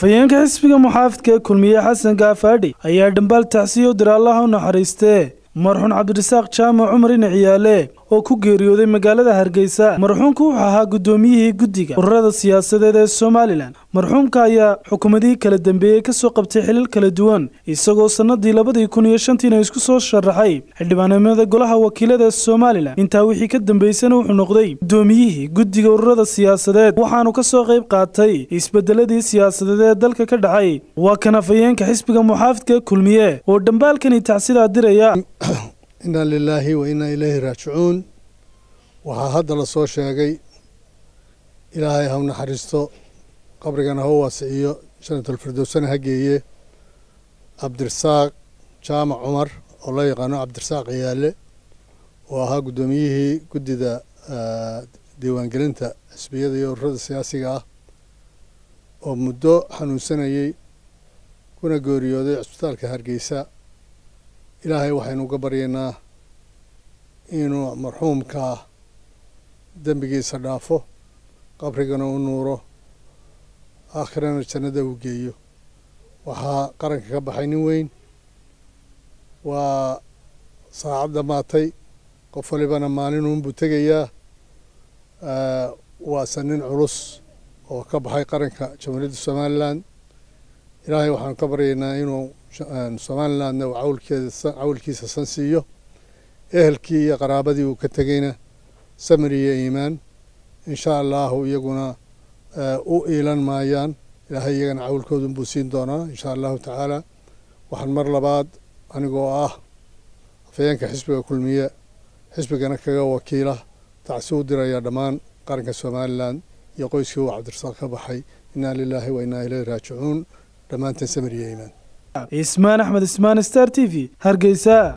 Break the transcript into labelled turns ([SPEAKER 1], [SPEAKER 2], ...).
[SPEAKER 1] afhayeenka xisbiga muxaafidka ee kulmiye xasan gaafaadhi ayaa dhambaal tacsiyo dira allaha u naxariistee marxuun cabdirasaaq jaamac cumar ina ciyaale oo ku geeriyooday magaalada hargeysa marxuumku wuxuu ahaa guddoomiyihii guddiga ururada siyaasadeed ee somalilan marxuumka ayaa xukuumadihii kala dambeeyey kasoo qabtay xilal kala duwan isagoo sannadii labadii kun iyo shantiina isku soo sharaxay xildhibaanimada golaha wakiilada ee somalilan intaa wixii ka dambeysana wuxuu noqday guddoomiyihii guddiga ururada siyaasadeed waxaanu ka soo qayb qaatay isbedeladii siyaasadeed ee dalka ka dhacay waa kan afhayeenka xisbiga muxaafidka ee kulmiye oo dhambaalkani tacsidaa diraya
[SPEAKER 2] inna lilaahi wa innaa ilayhi raajicuun waxaa hadda la soo sheegay ilaahay ha u naxariisto qabrigana ha u waasiciyo janatulfirdowsana ha geeye cabdirasaaq jaamac cumar oo loo yaqaano cabdirasaaq ciyaale oo ahaa guddoomiyihii guddida diiwaangelinta xisbiyada iyo ururada siyaasiga ah oo muddo xanuunsanayey kuna geeriyooday cisbitaalka hargeysa ilaahay waxaynu uga baryaynaa inuu marxuumkaa dembigiisa dhaafo qabrigana u nuuro aakhirana jannada uu geeyo waxaa qaranka ka baxay nin weyn waa saacad dhammaatay qof walibana maalinuunbuu tegayaa waase nin culus oo ka baxay qaranka jamhuuriyadda somalilan ilaahay waxaanu ka baryaynaa inuu somalilandna uu cawlkeeda cawlkiisa san siiyo ehelkii iyo qaraabadii uu ka tegeyna samir iyo iimaan insha allahu iyaguna u iilan maayaan ilaahay iyagana cawlkoodunbuu siin doonaa insha allahu tacaala waxaan mar labaad anigoo ah afhayeenka xisbiga kulmiye xisbigana kaga wakiila tacsi u diraya dhammaan qaranka somalilan iyo qoyskii uu cabdirasaaq ka baxay innaa lilaahi wa innaa ilayhi raajicuun dhammaanteen samir iyo iimaan
[SPEAKER 1] ismaan axmed ismaan star t v hargeysa